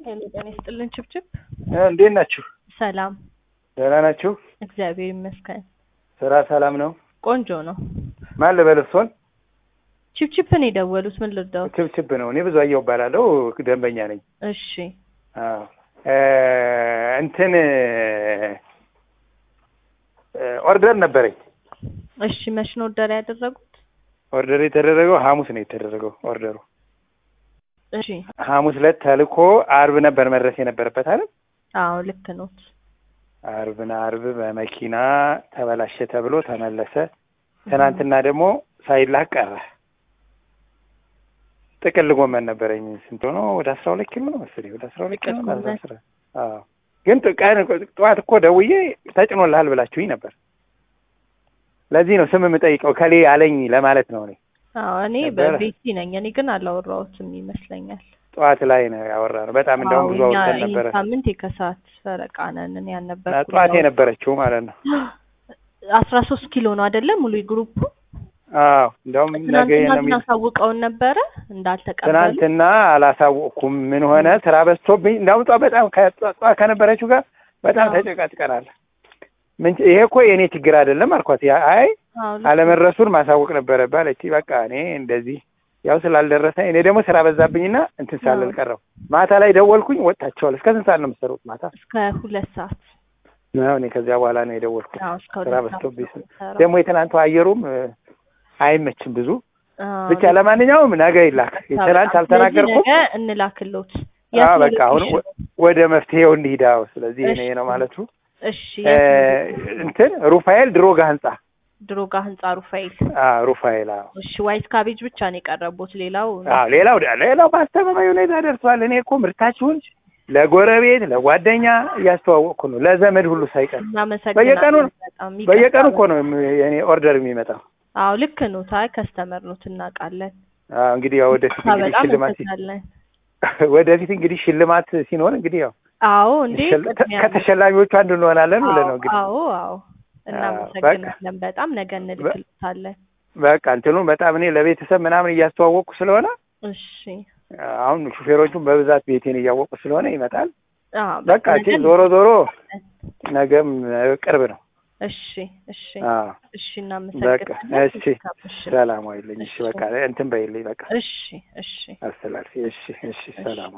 ሄሎ ጤና ይስጥልን ችብችብ እንዴት ናችሁ? ሰላም ደህና ናችሁ? እግዚአብሔር ይመስገን ስራ ሰላም ነው? ቆንጆ ነው ማን ልበል እርሶን? ችብችብን የደወሉት ምን ልርዳዎት ችብችብ ነው። እኔ ብዙ አየው እባላለሁ ደንበኛ ነኝ። እሺ አዎ እ እንትን ኦርደር ነበረኝ። እሺ መች ነው ኦርደር ያደረጉት ኦርደር የተደረገው ሐሙስ ነው የተደረገው ኦርደሩ እሺ ሐሙስ ዕለት ተልኮ አርብ ነበር መድረስ የነበረበት አይደል? አዎ ልክ ኖት አርብና አርብ በመኪና ተበላሸ ተብሎ ተመለሰ። ትናንትና ደግሞ ሳይላክ ቀረ። ጥቅል ጎመን ነበረኝ። ስንት ሆኖ ወደ አስራ ሁለት ኪሎ ነው መሰለኝ ወደ አስራ ሁለት ኪሎ ጥቅል ነው ጎመን። አስራ አዎ ግን ጥ- ቀን ጠዋት እኮ ደውዬ ተጭኖልሃል ብላችሁኝ ነበር። ለዚህ ነው ስም የምጠይቀው ከሌ አለኝ ለማለት ነው። እኔ አዎ እኔ ነበረ። በቤቲ ነኝ እኔ ግን አላወራሁትም ይመስለኛል ጠዋት ላይ ነው ያወራነው። በጣም እንደውም ብዙ አዎ፣ እኛ አውርተን ይህን ነበረ። ሳምንት የከሰዓት ፈረቃ ነን እኔ እና ያልነበርኩም ጠዋት ያው የነበረችው ማለት ነው። አስራ ሶስት ኪሎ ነው አይደለም ሙሉ ግሩፑ አዎ እንደውም ነገ ትናንትና ነው ግን የሚል አሳውቀውን ነበረ እንዳልተቀበሉ ትናንትና አላሳወቅኩም። ምን ሆነ ስራ በዝቶብኝ እንዳውም ጠዋት በጣም ከጠዋት ጠዋት ከነበረችው ጋር በጣም አዎ። ተጨቃጭቀናል። ምን ይሄ እኮ የእኔ ችግር አይደለም አልኳት። ያ አይ አዎ፣ ልክ አለመድረሱን ማሳወቅ ነበረብህ አለች። በቃ እኔ እንደዚህ ያው ስላልደረሰ እኔ ደግሞ ስራ በዛብኝና እንትን ሳልል አዎ። ቀረው። ማታ ላይ ደወልኩኝ፣ ወጥታቸዋል። እስከ ስንት ሰዓት ነው የምትሰሩት ማታ? እስከ ሁለት ሰዓት ነው እኔ ከዚያ በኋላ ነው የደወልኩት። አዎ እስከ ስራ ሁለት ሰዓት በዝቶብኝ ነው ስል- የምሰራው። ደግሞ የትናንቱ አየሩም እ፣ አይመችም ብዙ አዎ፣ ብቻ ለማንኛውም ነገ ይላክ። በጣም ትናንት አልተናገርኩም። ስለዚህ ነገ እንላክሎት አዎ የት ነው በቃ አሁን ሎኬሽኑ? ወደ መፍትሄው እንሂድ። አዎ ስለዚህ እኔ እሺ። ነው ማለቱ እሺ እ፣ የት ነው? እንትን ሩፋኤል ድሮጋ ህንጻ ድሮጋ ህንጻ ሩፋኤል አዎ ሩፋኤል አዎ እሺ ዋይት ካቤጅ ብቻ ነው የቀረቡት ሌላው አዎ ሌላው ሌላው በአስተማማኝ ሁኔታ ደርሷል። እኔ እኮ ምርታችሁን ለጎረቤት ለጓደኛ እያስተዋወቅኩ ነው፣ ለዘመድ ሁሉ ሳይቀር እናመሰግናለን በየቀኑ በጣም በየቀኑ ይቅርታ እኮ ነው የም- የኔ ኦርደር የሚመጣው። አዎ ልክ ነው ታይ ከስተመር ነው እናውቃለን አዎ እንግዲህ ያው ወደፊት እንግዲህ በጣም ሽልማት ሲ- እንሰጣለን ወደፊት እንግዲህ ሽልማት ሲኖር እንግዲህ ያው አዎ እንዴ ሸል- ቅድሚያ ነው። ከተሸላሚዎቹ አንዱ እንሆናለን ብለን ነው እንግዲህ አዎ አዎ እናመሰግናለን በጣም ነገ እንልክልታለን በቃ እንትኑ በጣም እኔ ለቤተሰብ ምናምን እያስተዋወቅኩ ስለሆነ እሺ አሁን ሹፌሮቹን በብዛት ቤቴን እያወቁ ስለሆነ ይመጣል። አዎ በቃ ነገ እቺ ዞሮ ዞሮ ነገም እ፣ ቅርብ ነው። እሺ እሺ አዎ እሺ በቃ እናመሰግናለን እሺ እሺ ሰላም ዋይልኝ። እሺ በቃ እንትን በይልኝ በቃ እሺ እሺ አስተላልፊ። እሺ እሺ ሰላም